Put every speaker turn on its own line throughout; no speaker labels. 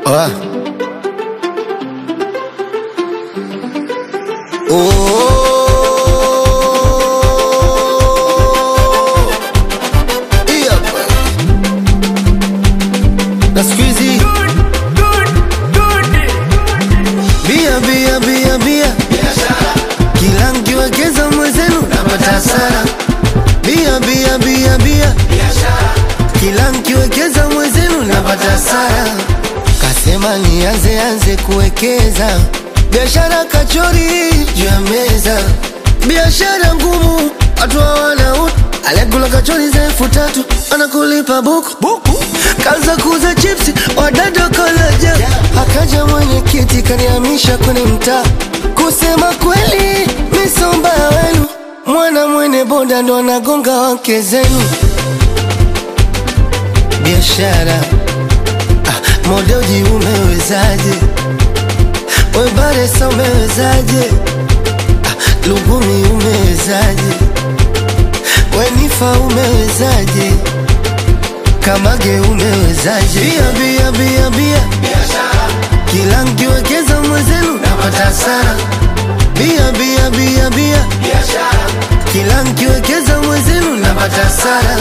Ah. Oh. Hii hapa. Na siku hizi bia bia bia bia, kila mkiwekeza mwenzenu napata hasara. Bia bia bia bia, kila mkiwekeza mwenzenu napata hasara. Kasema nianze anze kuwekeza biashara kachori juu ya meza, biashara ngumu, watu hawana utu. Aliyekula kachori za elfu tatu anakulipa buku buku, kaza kuuza chipsi wadada kolaja. Akaja mwenyekiti kanihamisha kwenye mtaa, kusema kweli misomba wenu, mwana mwene boda ndo anagonga wake zenu biashara ah, modoji umewezaje? Webaresa umewezaje? Ah, Lugumi umewezaje? Wenifa umewezaje? Kamage umewezaje? Bia bia bia bia, kila mkiwekeza mwenzenu napata hasara. Bia bia bia bia, kila mkiwekeza mwenzenu napata hasara.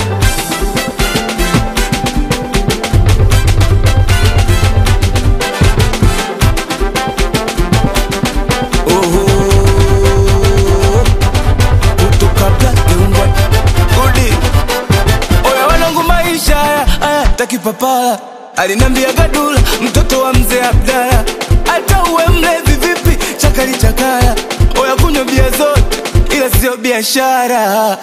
kutoka Black and White. Udi. Oya wanangu maisha haya haya takipapala alinambia gadula mtoto wa mzee Abdala hata uwe mlevi vipi chakali chakala oya kunywa bia zote ila sio biashara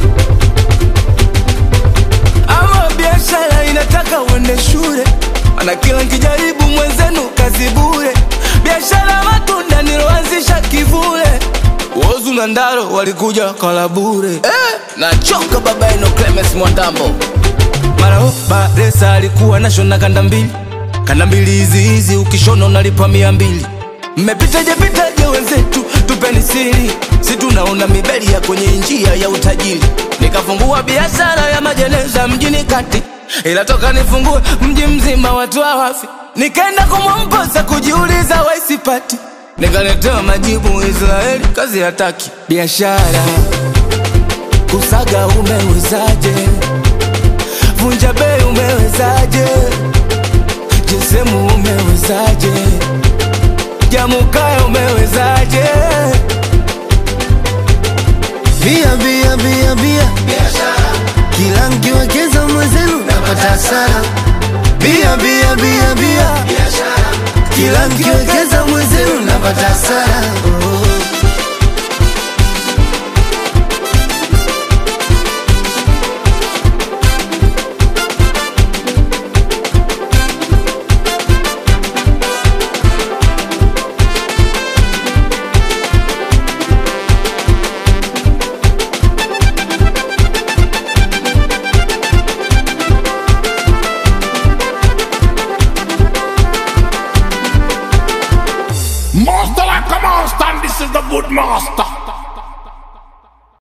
ama biashara inataka uende shule mana kila nkijaribu mwenzenu kazi bure biashara matunda niloanzisha kivule Wozu na Ndaro walikuja kala bure eh, nachoka baba eno Clemens Mwandambo mara oh, Baresa alikuwa nashona kanda mbili kanda mbili hizi hizi ukishona unalipa mia mbili mmepitaje pitaje wenzetu tupeni siri si tunaona mibeli ya kwenye njia ya utajiri nikafungua biashara ya majeneza mjini kati ila toka nifungue mji mzima watu hawafi nikaenda kumwomposa kujiuliza waisipati nikaletewa majibu Israeli kazi hataki biashara kusaga umewezaje vunja bei umewezaje jesemu umewezaje jamukaya umewezaje
Bia bia bia bia, kila mkiwekeza mwenzenu napata hasara. Bia bia bia bia, kila mkiwekeza mwenzenu napata hasara. Oh.
Master like a master, and this is the good master.